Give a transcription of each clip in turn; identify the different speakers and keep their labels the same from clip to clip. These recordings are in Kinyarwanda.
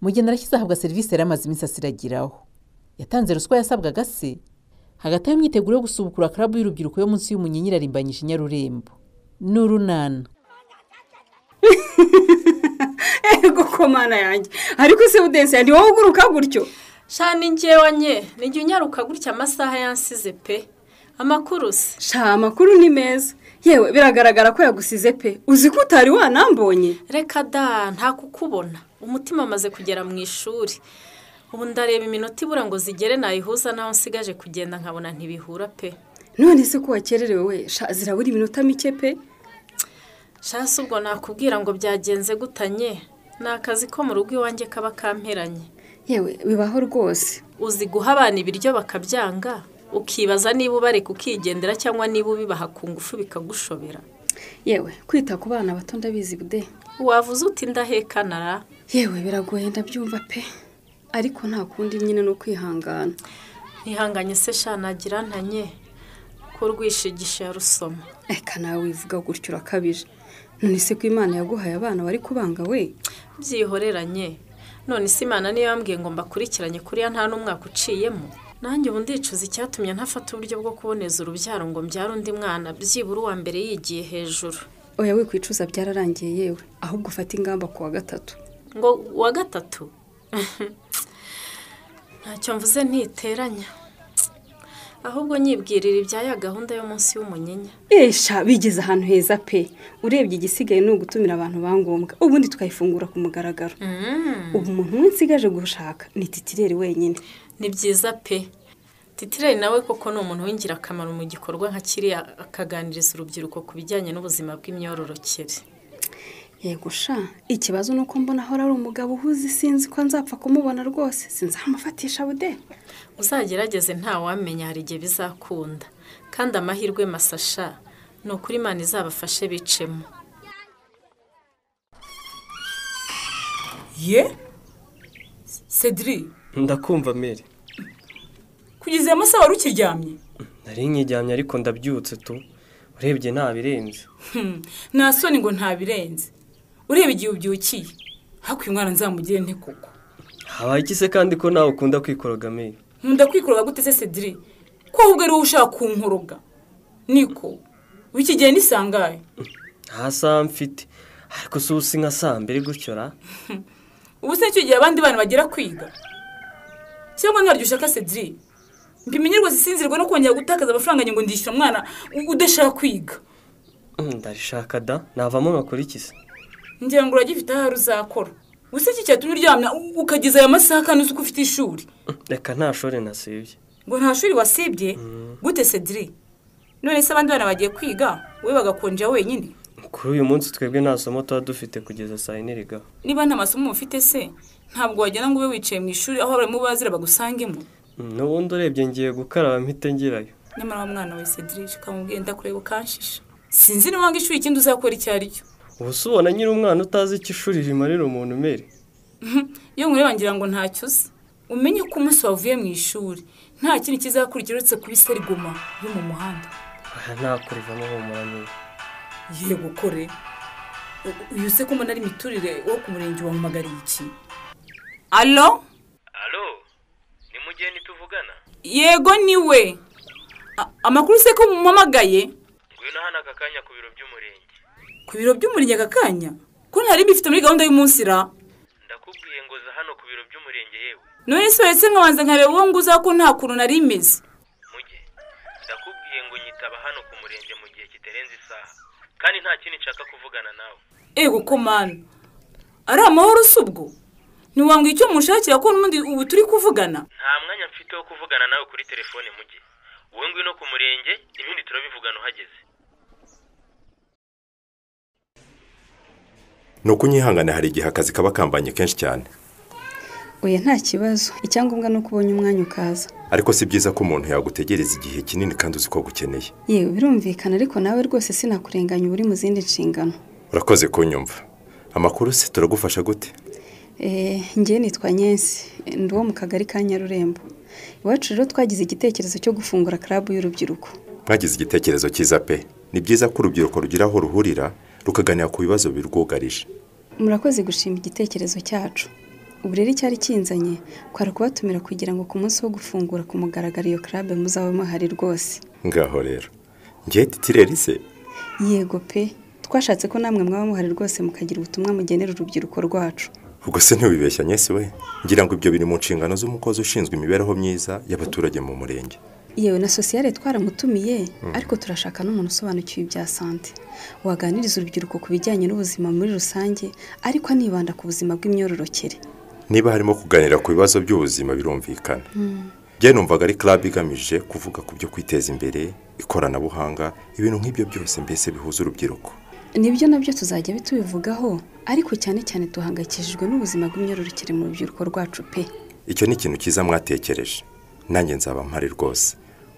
Speaker 1: umugeni arashyize ahabwa serivisi yari amaze iminsi asiragiraho yatanze ruswa yasabwaga se hagati aho imyiteguro yo gusubukura karabu y'urubyiruko yo munsi y'umunyinyira arimbanyije inyarurembo n'urunana
Speaker 2: ego komana yanjye ariko se budense ni wowe uguruka gutyo
Speaker 3: shani ngewe nye n'igihe unyaruka gutya amasaha yansize pe amakuru se
Speaker 2: sha amakuru ni meza yewe biragaragara ko yagusize pe uzi ko utari wanambonye
Speaker 3: reka da nta kukubona umutima amaze kugera mu ishuri ubu ndareba iminota ibura ngo zigere nayihuza naho nsigaje kugenda nkabona ntibihura pe
Speaker 2: none se ko wakererewe we sha zirabura iminota mike pe
Speaker 3: shasi ubwo nakubwira ngo byagenze gutanye ni akazi ko mu rugo iwanjye kaba kamperanye
Speaker 2: yewe bibaho rwose
Speaker 3: uzi guha abana ibiryo bakabyanga ukibaza niba ubareka ukigendera cyangwa niba ubibaha ku ngufu bikagushobera
Speaker 2: yewe kwita ku bana bato ndabizi bude
Speaker 3: wavuze uti ndahekanara
Speaker 2: yewe biragoye ndabyumva pe ariko nta kundi nyine ni ukwihangana
Speaker 3: ntihanganye se shanagira ntanye ko rwishigisha ya rusoma
Speaker 2: reka nawe wivuga gutyo urakabije none se ko imana yaguhaye abana bari kubanga we
Speaker 3: byihoreranye none se imana niyo yambwiye ngo mbakurikiranye kuriya nta n'umwaka uciyemo nanjye ubu ndicuza icyatumye ntafata uburyo bwo kuboneza urubyaro ngo mbyare undi mwana byibura uwa mbere yigiye hejuru
Speaker 2: oya we kwicuza byararangiye yewe ahubwo ufate ingamba ku wa gatatu
Speaker 3: ngo uwa gatatu ntacyo mvuze ntiteranya ahubwo nyibwirira ibyaya gahunda yo munsi y'umunyinya
Speaker 2: esha bigeze ahantu heza pe urebye igisigaye ni ugutumira abantu ba ngombwa ubundi tukayifungura ku mugaragaro ubu umuntu umwe nsigaje gushaka ni titireri wenyine
Speaker 3: ni byiza pe titireri nawe koko ni umuntu w'ingirakamaro mu gikorwa nka kiriya akaganiriza urubyiruko ku bijyanye n'ubuzima bw'imyororokere
Speaker 2: yego sha ikibazo ni uko mbona ahora ari umugabo uhuze sinzi ko nzapfa kumubona rwose sinzamufatisha bude
Speaker 3: uzagerageze ntawamenya hari igihe bizakunda kandi amahirwe masasha ni ukuri imana izabafashe bicemo
Speaker 4: ye cedri
Speaker 5: ndakumva mere
Speaker 4: kugeza aya masaha wari ukiryamye
Speaker 5: nari nkiryamye ariko ndabyutse tu urebye ntabirenze
Speaker 4: nta soni ngo ntabirenze ureba igihe ubyukiye hakuye umwana nzamugire nte koko
Speaker 5: habaye iki se kandi ko nawe ukunda kwikoroga mere
Speaker 4: nkunda kwikoroga gute se cedric ko ahubwo ari wowe ushaka kunkoroga niko w'iki gihe ni saa ngahe
Speaker 5: nta saha mfite ariko si usi nka saa mbiri gutyo ra
Speaker 4: ubu se nicyo gihe abandi bana bagera kwiga cyangwa ntaryo ushaka cedric mbimenye rwose sinzirwe no kongera gutakaza amafaranga ngo ndishyure umwana udashaka kwiga
Speaker 5: Mm, ndabishaka da navamo nkakora iki se
Speaker 4: ngira ngo uragifite ahari uzakora gusa iki cyatumye uryamye u- ukageza aya masaha kandi uzi ko ufite ishuri
Speaker 5: reka nta shore nasibye
Speaker 4: ngo nta shuri wasibye gute cedri none se abandi bana bagiye kwiga wowe bagakonja wenyine
Speaker 5: kuri uyu munsi twebwe nta somo tuba dufite kugeza saa yine riga
Speaker 4: niba nta masomo ufite se ntabwo wagenda ngo ube wicaye mu ishuri aho abarimu bazira bagusangemo
Speaker 5: Mm, n'ubundi urebye ngiye gukaraba mpite ngirayo
Speaker 4: nyamara wa mwana we cedri ukamubwira ndakureba ukanshisha sinzi niba wanga ishuri ikindi uzakora icyo ari cyo
Speaker 5: ubu se ubona nyiri umwana utazi icyo ishuri rimarira umuntu mere
Speaker 4: iyo nkureba ngira ngo ntacyo uzi umenye ko umunsi wavuye mu ishuri nta kindi kizakurikira uretse kuba iserigoma yo mu muhanda
Speaker 5: aha ntakurivamo humura mere
Speaker 4: yego kore U- uyu se ko mbona ari imiturire wo ku murenge wampamagariye iki alo
Speaker 5: alo ni mugeni tuvugana
Speaker 4: yego ni we A- amakuru se ko mumpamagaye
Speaker 5: ngwino hano aka kanya ku biro by'umurenge
Speaker 4: ku biro by'umurenge aka kanya ko ntari bifite muri gahunda y'umunsi ra
Speaker 5: ndakubwiye ngo za hano ku biro by'umurenge yewe
Speaker 4: none se uretse nkabanza nkareba uwo nguza ko nta kuntu nari imeze
Speaker 5: muge ndakubwiye ngo nyitaba hano ku murenge mu gihe kitarenze isaha kandi nta kindi nshaka kuvugana nawe
Speaker 4: ego ko manu ari amahoro si ubwo ntiwambwira icyo mushakira ko n'ubundi ubu turi kuvugana
Speaker 5: nta mwanya mfite wo kuvugana nawe kuri telefone muge wowe ngwino ku murenge ibindi turabivugana uhageze
Speaker 6: ni uko unyihangane hari igihe akazi kaba kambanye kenshi cyane
Speaker 2: oya nta kibazo icyangombwa ni uko ubonye umwanya ukaza
Speaker 6: ariko si byiza ko umuntu yagutegereza igihe kinini kandi uzi ko agukeneye
Speaker 2: yewe birumvikana ariko nawe rwose sinakurenganya uba uri mu zindi nshingano
Speaker 6: urakoze kunyumva amakuru se turagufasha gute
Speaker 2: Eh, ngewe nitwa nyensi ndi uwo mu kagari ka nyarurembo iwacu rero twagize igitekerezo cyo gufungura karabu y'urubyiruko
Speaker 6: mwagize igitekerezo cyiza pe ni byiza ko urubyiruko rugira aho ruhurira rukaganira ku bibazo birwugarije
Speaker 2: murakoze gushima igitekerezo cyacu ubu rero icyari kinzanye kwari kubatumira kugira ngo ku munsi wo gufungura ku mugaragaro iyo club muzabe muhari rwose
Speaker 6: ngaho rero ngewe titireri se
Speaker 2: yego pe twashatse ko namwe mwaba muhari rwose mukagira ubutumwa mugenera urubyiruko rwacu
Speaker 6: ubwo se ntiwibeshya nyesi we ngira ngo ibyo biri mu nshingano z'umukozi ushinzwe imibereho myiza y'abaturage mu murenge
Speaker 2: yewe na sosiyete twaramutumiye ariko turashaka n'umuntu usobanukiwe ibya sante waganiriza urubyiruko ku bijyanye n'ubuzima muri rusange ariko anibanda ku buzima bw'imyororokere
Speaker 6: niba harimo kuganira ku bibazo by'ubuzima birumvikana njye numvaga ari club igamije kuvuga ku byo kwiteza imbere ikoranabuhanga ibintu nk'ibyo byose mbese bihuza urubyiruko
Speaker 2: nibyo nabyo tuzajya bitubivugaho ariko cyane cyane duhangayikishijwe n'ubuzima bw'imyororokere mu rubyiruko rwacu pe
Speaker 6: icyo ni ikintu cyiza mwatekereje nanjye nzaba mpari rwose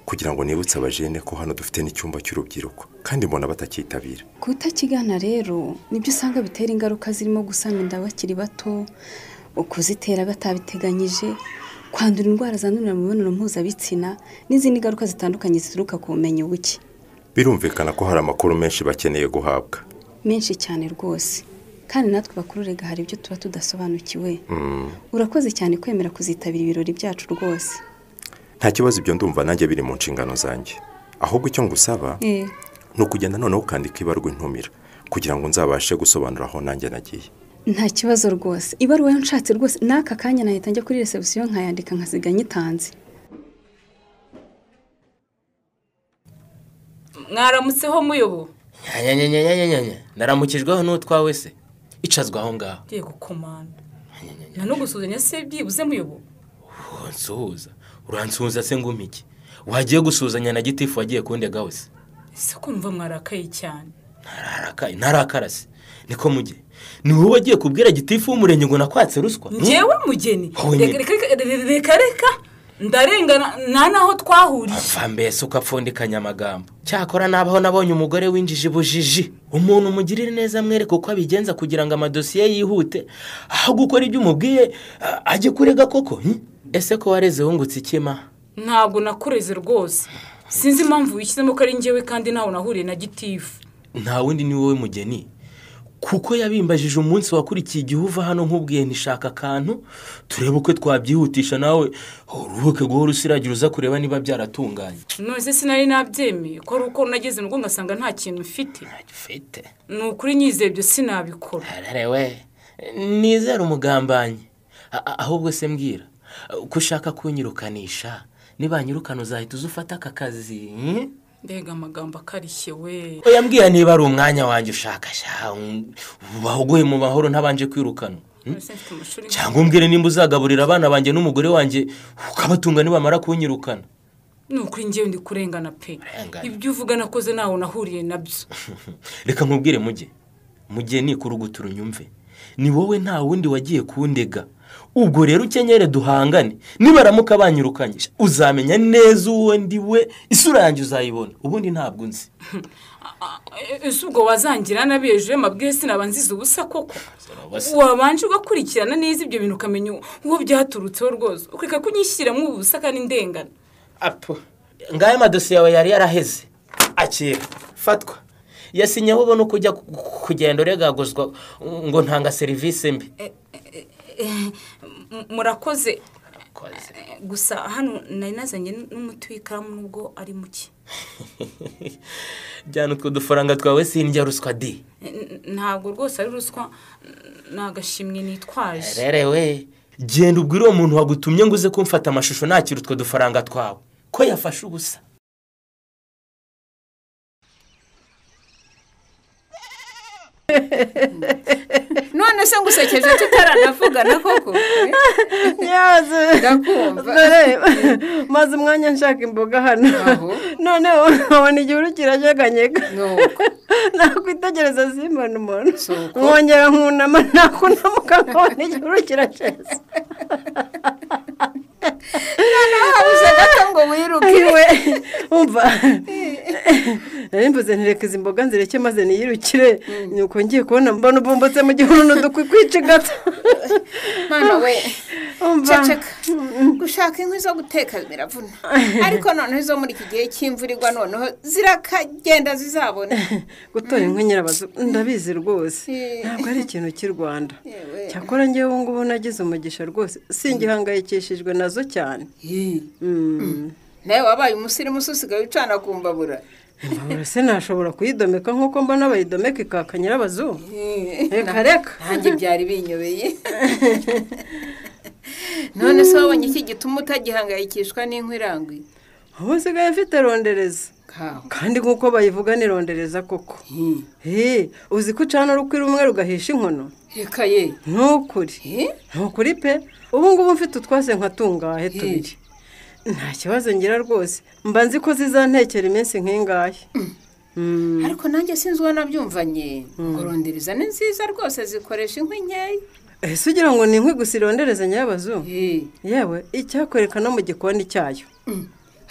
Speaker 6: kugira ngo nibutse abajene ko hano dufite n'icyumba cy'urubyiruko kandi mbona batacyitabira
Speaker 2: kutakigana rero nibyo usanga bitera ingaruka zirimo gusama inda bakiri bato ukuzitera batabiteganyije kwandura indwara zandurira mu mibonano mpuzabitsina n'izindi ngaruka zitandukanye zituruka ku bumenyi buke
Speaker 6: birumvikana ko hari amakuru menshi bakeneye guhabwa
Speaker 2: menshi cyane rwose kandi natwe bakururega hari ibyo tuba tudasobanukiwe urakoze cyane kwemera kuzitabira ibirori byacu rwose
Speaker 6: nta kibazo ibyo ndumva nanjye biri mu nshingano zanjye ahubwo icyo ngusaba
Speaker 2: Eh,
Speaker 6: ni ukugenda noneho ukandika ibarwa intumira kugira ngo nzabashe gusobanura aho nanjye nagiye
Speaker 2: nta kibazo rwose ibaruwa yo nshatse rwose n'aka kanya nahita njya kuri resebusiyo nkayandika nkasiga nyitanze
Speaker 4: mwaramutseho muyobo
Speaker 7: nyanyanyanyanyanyanya naramukijweho n'utwawe se icazwa aho ngaho
Speaker 4: ngiye gukomanda nta no gusuhuzanya se byibuze muyobo
Speaker 7: Oh, nsuhuza uransuhuza se nguma iki wagiye gusuhuzanya na gitifu wagiye kundega se
Speaker 4: ese kumva mwarakaye cyane
Speaker 7: ntararakaye ntarakara se niko mujye ni wowe wagiye kubwira gitifu w'umurenge ngo nakwatse ruswa
Speaker 4: ngewe mugeni
Speaker 7: Wowe nyine.
Speaker 4: reka reka- reka reka ndarengana nta n'aho twahuriye
Speaker 7: apfa mbese ukapfundikanya amagambo cyakora nabaho nabonye umugore winjije ubujiji umuntu umugirire neza mwereke uko abigenza kugira ngo amadosiye yihute aho gukora ibyo umubwiye a- ajye kurega koko hmm? ese ko wareze wungutse ikima
Speaker 4: ntabwo nakureze rwose sinzi impamvu wishyizemo ko ari ngewe kandi ntawe nahuriye na gitifu
Speaker 7: nta wundi ni wowe mugeni kuko yabimbajije umunsi wakurikiye igihe uva hano nk'ubwiye nishaka akantu turebe uko twabyihutisha nawe uruhuke guhora usiragira uza kureba niba byaratunganye
Speaker 4: none sinari nabyemeye ko ari uko nageze mu rugo ngasanga nta kintu mfite
Speaker 7: ufite
Speaker 4: ni ukuri nyizeye ibyo sinabikora
Speaker 7: we nizere umugambanyi A- a- ahubwo se mbwira ko ushaka kunyirukanisha nibanyirukana uzahita uza ufata aka kazi hmm?
Speaker 4: mbega amagambo akarishye we
Speaker 7: oya mbwira niba ari umwanya wanjye ushaka sha wahuguye mu mahoro ntabanje kwirukanwa hmm?
Speaker 4: None se mfite amashuri
Speaker 7: cyangwa umbwire nimba uzagaburira abana banjye n'umugore wanjye ukabatunga nibamara kunyirukana
Speaker 4: ni ukuri ngewe ndi kurengana pe
Speaker 7: Urengana.
Speaker 4: ibyo uvuga nakoze ntawe nahuriye nabyo
Speaker 7: reka nkubwire mujye mujye nikora ugutura unyumve ni wowe nta wundi wagiye kundega ubwo rero ukenyere duhangane nibaramuka banyirukanye sha, uzamenya neza uwo ndi we isura yanjye uzayibona ubundi ntabwo nzi
Speaker 4: ese ubwo wazangira nabi hejuru y'amabwire sinaba nziza ubusa koko wabanje ugakurikirana neza ibyo bintu ukamenya uwo byaturutseho rwose ukareka kunyishyiramo ubu busa kandi ndengana
Speaker 7: apo ngayo amadosiye yawe yari yaraheze akira fatwa yasinyeho ubona uko ujya ku- ku- kugenda uregaguzwa ngo ntanga serivisi mbi
Speaker 4: M- murakoze Eh, gusa hano nari nazanye n'umuti w'ikaramu nubwo ari muke
Speaker 7: jyana utwo dufaranga twawe sindya ruswa di
Speaker 4: N- n- ntabwo rwose ari ruswa n- ni agashimwe nitwaje
Speaker 7: rero we genda ubwire uwo muntu wagutumye ngo uze kumfata amashusho nakira utwo dufaranga twawe ko yafashe ubusa
Speaker 8: none se ngusekeje tutaranavugana koko
Speaker 9: nyaze
Speaker 8: ndakumva
Speaker 9: dore maze umwanya nshaka imboga hano
Speaker 8: Aho.
Speaker 9: noneho nkabona igihuru kiranyeganyega
Speaker 8: nuko
Speaker 9: nakwitegereza zimana umuntu
Speaker 8: Si uko.
Speaker 9: nkongera nkunama nakunamuka nkabona igihuru kiraceza
Speaker 8: habuze gato ngo wiruke
Speaker 9: iwe umva nari mvuze ntireke izi mboga nzireke maze niyirukire nuko ngiye kubona mbona ubumbutse mu gihuru n'udukwi kwica gato
Speaker 8: mwana we
Speaker 9: Umva.
Speaker 8: ceceka gushaka inkwi zo guteka biravuna ariko noneho izo muri iki gihe cy'imvura igwa noneho zirakagenda zizabona
Speaker 9: gutora inkwi nyirabazo ndabizi rwose
Speaker 8: Eh.
Speaker 9: ntabwo ari ikintu cy'i rwanda
Speaker 8: Yewe.
Speaker 9: cyakora ngewe ubu ngubu nagize umugisha rwose singihangayikishijwe nazo cyane Mm.
Speaker 8: nawe wabaye umusirimu usigaye ucana ku mbabura
Speaker 9: mbabura se nashobora kuyidomeka nk'uko mbona bayidomeka ikaka nyirabazo reka reka
Speaker 8: nanjye byari binyobeye none se wabonye iki gituma utagihangayikishwa n'inkwi iranguye
Speaker 9: ubu nsigaye mfite rondereza
Speaker 8: kawe
Speaker 9: kandi nk'uko bayivuga ni rondereza koko Hey, uzi ko ucana urukwi rumwe rugahisha inkono
Speaker 8: reka ye
Speaker 9: ntukuri
Speaker 8: Eh?
Speaker 9: ntukuri pe ubu ngubu mfite utwase nka tungahe tubiri nta kibazo ngira rwose mba nzi ko zizantekera iminsi nk'ingahe Mm.
Speaker 8: ariko nanjye sinzi uwo nabyumvanye ngo rondereza ni nziza rwose zikoresha inkwi nkeya
Speaker 9: ese ugira ngo ni inkwi gusa irondereza nyabazu
Speaker 8: Eh,
Speaker 9: yewe icyakwereka no mu gikoni cyayo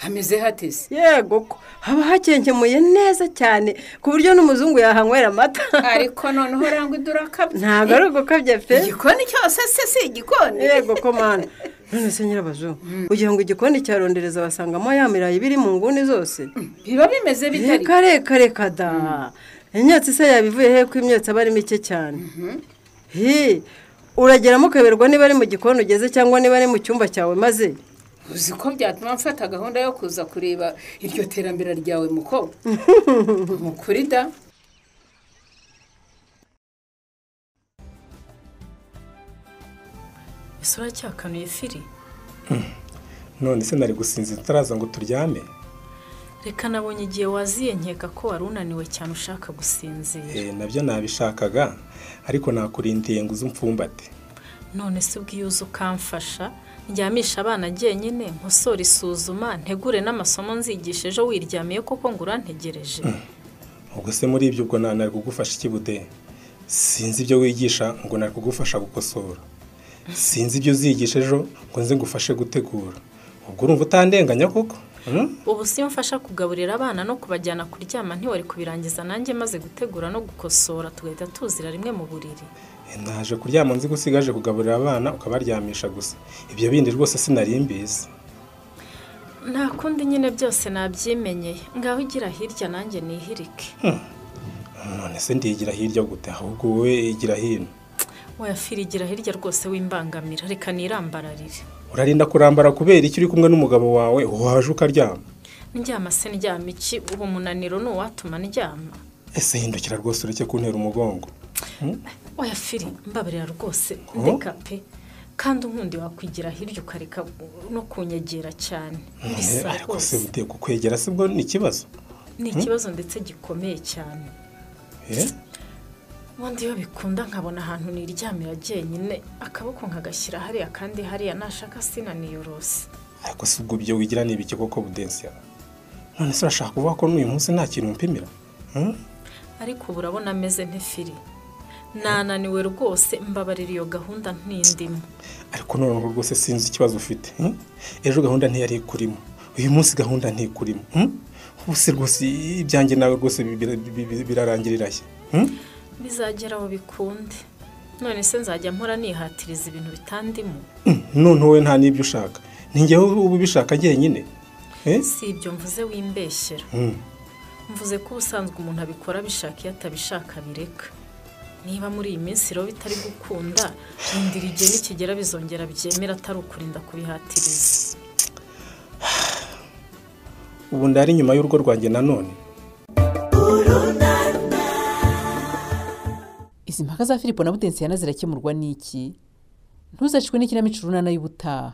Speaker 8: hameze hatese
Speaker 9: yego ko haba hakenkemuye neza cyane ku buryo n'umuzungu yahanywera amata
Speaker 8: ariko noneho urangwa idura kabya
Speaker 9: ntabwo ari ugukabya pe
Speaker 8: igikoni cyose se si igikoni
Speaker 9: yego ko mana none se nyirabazo ugira ngo igikoni cya rondereza basangamo ya mirayi biri mu nguni zose
Speaker 8: biba bimeze bitari
Speaker 9: reka reka reka da imyotsi se yabivuye he ko imyotsi aba ari mike cyane hi urageramo ukayoberwa niba ari mu gikoni ugeze cyangwa niba ari mu cyumba cyawe maze
Speaker 8: uzi ko byatuma mfata gahunda yo kuza kureba iryo terambere ryawe mukobwa mukuri da
Speaker 3: ese uracyakanuye firi
Speaker 10: none se nari gusinzira utaraza ngo turyame
Speaker 3: reka nabonye igihe waziye nkeka ko wari unaniwe cyane ushaka gusinzira
Speaker 10: Eh, nabyo nabishakaga ariko nakurindiye ngo uze umfumbate
Speaker 3: none se ubwiyo uza ukamfasha njyamisha abana njyenyine nkosora isuzuma ntegure n'amasomo nzigisha ejo wiryamiye koko ngo urantegereje
Speaker 10: ubwo se muri ibyo ubwo nta- nari kugufasha iki bude sinzi ibyo wigisha ngo nari kugufasha gukosora sinzi ibyo uzigisha ejo ngo nze ngufashe gutegura ubwo urumva utandenganya koko Hmm?
Speaker 3: ubu siyo mfasha kugaburira abana no kubajyana kuryama ntiwari kubirangiza nanjye maze gutegura no gukosora tugahita tuzira rimwe mu buriri
Speaker 10: naje kuryama nzi ko usigaje kugaburira abana ukabaryamisha gusa ibyo bindi rwose sinari mbizi
Speaker 3: nta kundi nyine byose nabyimenyeye ngaho igira hirya nanjye nihirike
Speaker 10: none se ndigira hirya gute ahubwo wowe igira hino
Speaker 3: wayafirigira hirya rwose w'imbangamira reka nirambararire
Speaker 10: urarinda kurambara kubera iki uri kumwe n'umugabo wawe waje ukaryama
Speaker 3: ndyama se ndyama iki ubu umunaniro ni uwatuma ndyama
Speaker 10: ese hindukira rwose ureke kuntera umugongo
Speaker 3: oya firi mbabarira rwose ndeka pe kandi ubundi wakwigira hirya ukareka no kunyegera cyane
Speaker 10: Eh,
Speaker 3: bisa
Speaker 10: ariko se
Speaker 3: rwose
Speaker 10: bute kukwegera si bwo ni ikibazo
Speaker 3: ni ikibazo ndetse gikomeye cyane
Speaker 10: Eh?
Speaker 3: ubundi iyo bikunda nkabona ahantu niryamira jyenyine akaboko nkagashyira hariya kandi hariya nashaka sinaniyorose
Speaker 10: ariko si ubwo ibyo wigira ni ibiki koko budensiya none se urashaka kuvuga ko n'uyu munsi nta kintu mpimira Hmm?
Speaker 3: ariko ubu urabona ameze nk'ifiri nananiwe rwose mbabarira iyo gahunda ntindimo
Speaker 10: ariko noneho rwose sinzi ikibazo ufite hmm? ejo gahunda ntiyari ikurimo uyu munsi gahunda ntikurimo hmm? ubu se rwose ibyanjye nawe rwose bira- bira- birarangirira he Hmm?
Speaker 3: bizagera aho bikunde none se nzajya mpora nihatiriza ibintu bitandimo
Speaker 10: Hmm, none wowe nta n'ibyo ushaka ni njyewe ubu ubishaka jyenyine Eh?
Speaker 3: si ibyo mvuze wimbeshyera
Speaker 10: Hmm.
Speaker 3: mvuze ko ubusanzwe umuntu abikora abishaka iyo atabishaka bireka niba muri iyi minsi rero bitari gukunda rindira igihe nikigera bizongera byemera atari ukurinda kubihatiriza
Speaker 10: ubu ndari inyuma y'urugo rwanjye nanone
Speaker 1: izi mpaka za filipo na budensiyana zirakemurwa n'iki ntuzacikwe n'ikinamico urunana y'ubutaha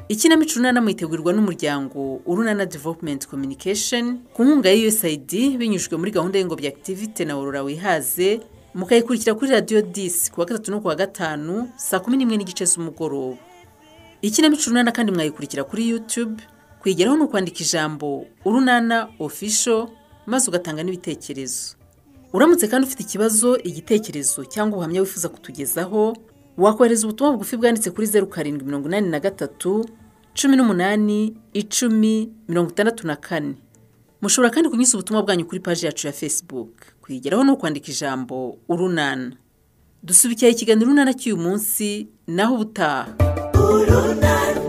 Speaker 1: ikinamico urunana muyitegurirwa n'umuryango urunana development communication ku nkunga ya usaid binyujijwe muri gahunda y'ingobyi activity na aurora wihaze mukayikurikira kuri radiyo disi ku wa gatatu no ku wa gatanu saa kumi n'imwe n'igice z'umugoroba ikinamico urunana kandi mwayikurikira kuri youtube kwigeraho ni ukwandika ijambo urunana official maze ugatanga n'ibitekerezo uramutse kandi ufite ikibazo igitekerezo cyangwa ubuhamya wifuza kutugezaho wakohereza ubutumwa bugufi bwanditse kuri zeru karindwi mirongo inani na gatatu cumi n'umunani icumi mirongo itandatu na kane mushobora kandi kunyuza ubutumwa bwanyu kuri paji yacu ya facebook kuyigeraho ni ukwandika ijambo urunana dusubikira ikiganiro urunana cy'uyu munsi naho ubutaha urunana